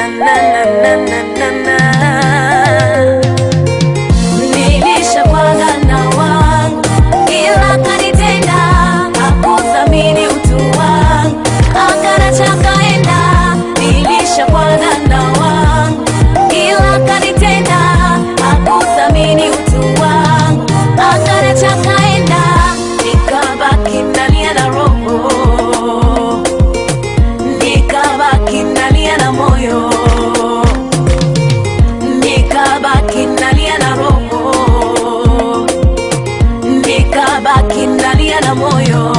na na na na na na. Nilishapanga na wangu ila kanitenda, hakuthamini utu wangu, akanacha kaenda. Nilishapanga na wangu ila kanitenda, hakuthamini utu wangu, akanacha kaenda. Nikabaki nalia na roho nikabaki nalia na moyo, nikabaki nalia na roho, nikabaki nalia na moyo.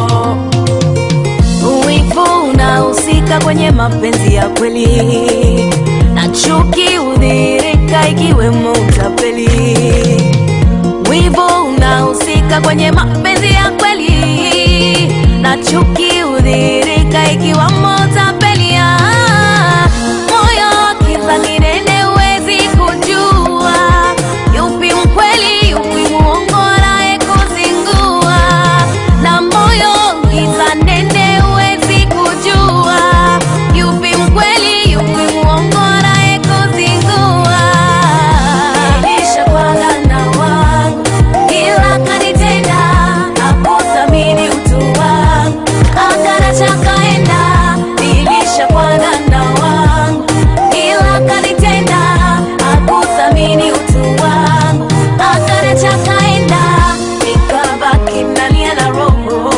Wivu unahusika kwenye mapenzi ya kweli, na chuki hudhihirika ikiwemo utapeli. Wivu unahusika kwenye mapenzi ya kweli, na chuki hudhihirika ikiwamo utapeli. Ah, Moyo kila kinene huwezi kujua yupi mkweli, yupi muongo, naye kuzingua. Na moyo kila nene huwezi kujua yupi mkweli, yupi muongo, naye kuzingua. Nilishapanga na wangu ila kanitenda, hakuthamini utu wangu, akanacha kaenda. Nilishapanga na wangu ila kanitenda, hakuthamini utu wangu, akanacha kaenda. Nikabaki nalia na roho,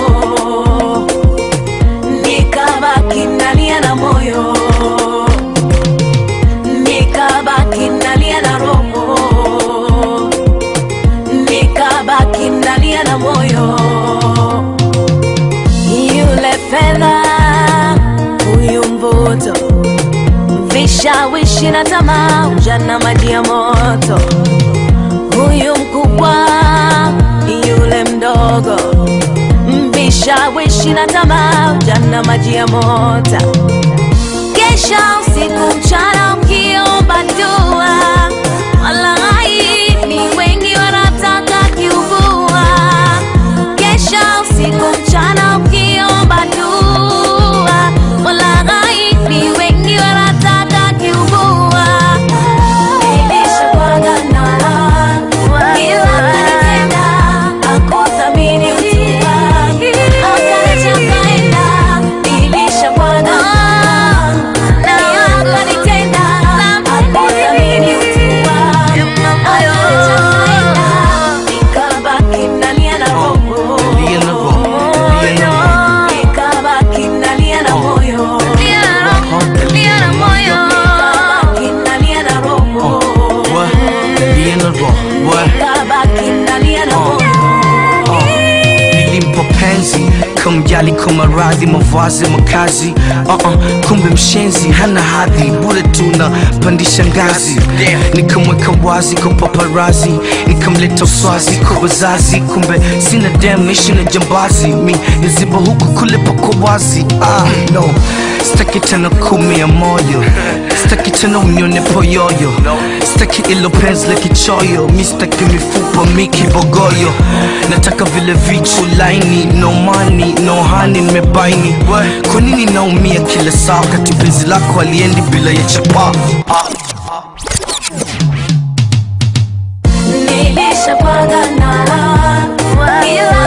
nikabaki nalia na moyo, nikabaki nalia na roho, nikabaki nalia na moyo. Yule fedha, huyu mvuto, vishawishi na tamaa, ujana maji ya moto. Huyu mkubwa, yule mdogo, vishawishi na tamaa, ujana maji ya moto. Kesha usiku mchana ukiomba dua, walai ni wengi wanataka kiubua. Kesha usiku mchana ukiomba dua, walai ni wengi wanataka kiubua. Nilishapanga na wangu, ila kanitenda, hakuthamini utu wangu, akaniacha kaenda. Nilishapanga na wangu, ila kanitenda, hakuthamini utu wangu, akaniacha kaenda. Nikabaki nalia na roho. Nalia na roho, nalia na roho. Nikabaki nalia na moyo. Nalia na moyo. Nikabaki nalia na roho. What? Nalia na roho. What? Nikabaki nalia na moyo. nilimpa penzi kumjali kwa maradhi mavazi makazi uh -uh, kumbe mshenzi hana hadhi bure tuna pandisha ngazi nikamweka wazi kwa paparazi nikamleta uswazi kwa wazazi kumbe sina dem ishi na jambazi mi niziba huku kule pako wazi ah, no staki tena kumia moyo staki tena unione poyoyo staki ilo penzi la kichoyo mi staki mifupa mi kibogoyo nataka vile vichu laini no money no honey nimebaini kwa nini naumia kila saa wakati penzi lako aliendi bila ya chapa Nilishapanga na wangu, ila